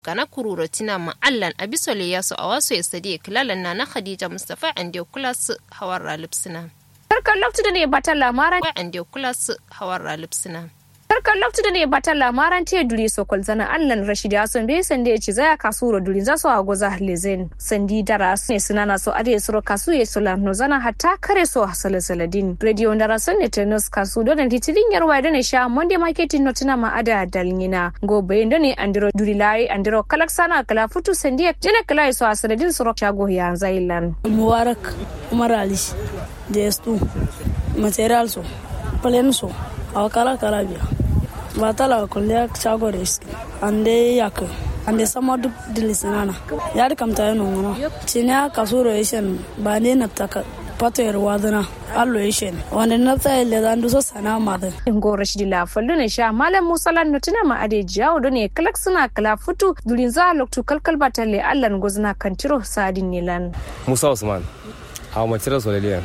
kana kururo tina ma allan abisole yaso awaso estadi kilalan na na khadija mustafa ande kulas hawar ralipsina Harkar laftu da ne bata lamaran wa ande kulas hawar ralipsina Harkar laftu da ne bata lamaran te duri sokol zana allan rashidi ason be sande ci zaya kasuro duri zaso a goza lezen sandi dara ne sunana so ade suro kasu ye sola no zana hatta kare so hasala saladin radio dara son ne tenos kasu don titirin yarwa da ne sha monde marketing notina ma ada dalngina go bayin da ne andiro duri lai andiro kalak sana kala futu sandi jene kala so asaladin suro shago ya zailan mubarak umar ali ds2 material so plan so awa kala kala biya ba tala kulle shago da iski ande yak ande sama duk dilisinana ya da kamta yana ngono cinya kasuro yishen ba ne na taka pato yar wadana allo yishen wanda na tsaye le zan duso sana madan ingo rashidi la fallu ne sha malam musa lan nutuna ma ade jawo do ne kalak suna kala futu durin za loktu kalkal batalle allan gozna kantiro sadin nilan musa usman a macira solaliyan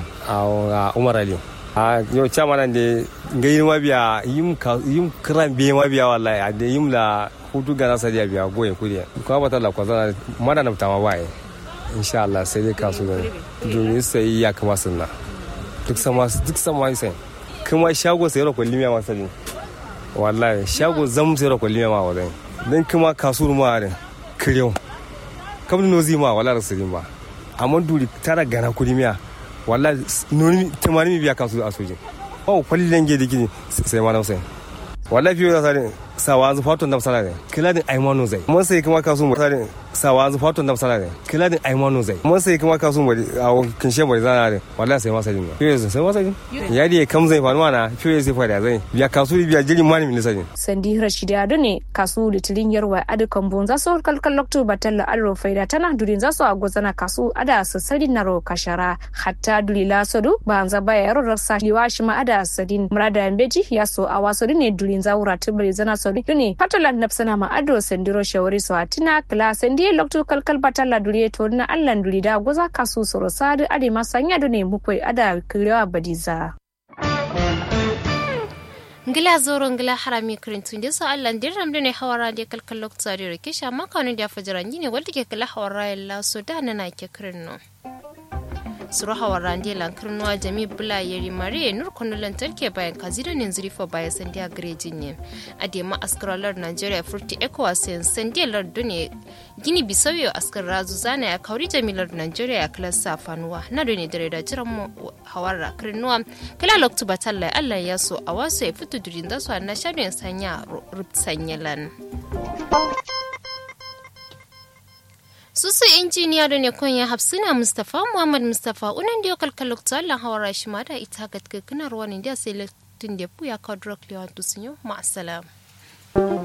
a umar ali a yau chama nan de ngayin mabiya yim ka yim kran biye mabiya wallahi a de yim la hutu gana sadiya biya goye kuriya ko ba ta la ko zana mana na tama bai insha Allah sai dai kasu ne domin sai ya kama sunna duk sama duk sama sai kuma shago sai ko limiya ma sai wallahi shago zam sai ko limiya ma wallahi dan kuma kasu ma ne kiryo kamar nozi ma wallahi rasulin ba amma duri tara gana kulimiya wallahi noni tamani mi biya kasu a sojin oh kwalli lange da gini sai ma nausai wallahi fiye da sare sawa zu fatun da sala ne kila din aimanu zai mun sai kuma kasu mu sare sawa zu fatun da sala ne kila din aimanu zai mun sai kuma kasu mu a kin she bari zana ne wallahi sai masa din fiye sai masa din ya di kam zai faru mana fiye sai fara zai biya kasu biya jiri mani min sai sandi rashidi ado ne kasu litirin yarwa adukan bon zaso kalkal loktu batalla alro faida tana durin zaso a gozana kasu ada sassari naro kashara hatta dulila sodu banza baya yaro rasa liwashi ma ada sadin murada beji yaso a waso ne durin zawura tibiri zana sodu ne patalan nafsana ma ado sandiro shawari so atina kala sandi loktu kalkal batalla duriye to na allan durida goza kasu soro sadu ade masanya do ne mukoi ada kirewa badiza ngila zoro ngila harami kirintu ndi so allah ndirram ne hawara de kalkal lokta de kisha makanu da fajara ne walta ke kala hawara yalla so da nana ke kirinno suru hawara ndi lan kirnuwa jami bula yeri mare nur kono lantarki bayan kazira ne zurifa bayan sandiya garejin ne adema askaralar nigeria furti ecowas yan sandiya lardu ne gini bisauyo askar razu zana ya kauri jamilar nigeria ya kala safanuwa na da ne dare da jiran mu hawara kirnuwa kala loktu batalla allah ya so a wasu ya fito durin da su na shaɗin sanya rutsanyalan susu injiniya da ne konya hafsina mustapha muhammad mustapha unan da yokal kalokta allah hawara shi ma da ita ga kinar wani da sai latin da ya kawo drug lewan tusinyo ma'asalam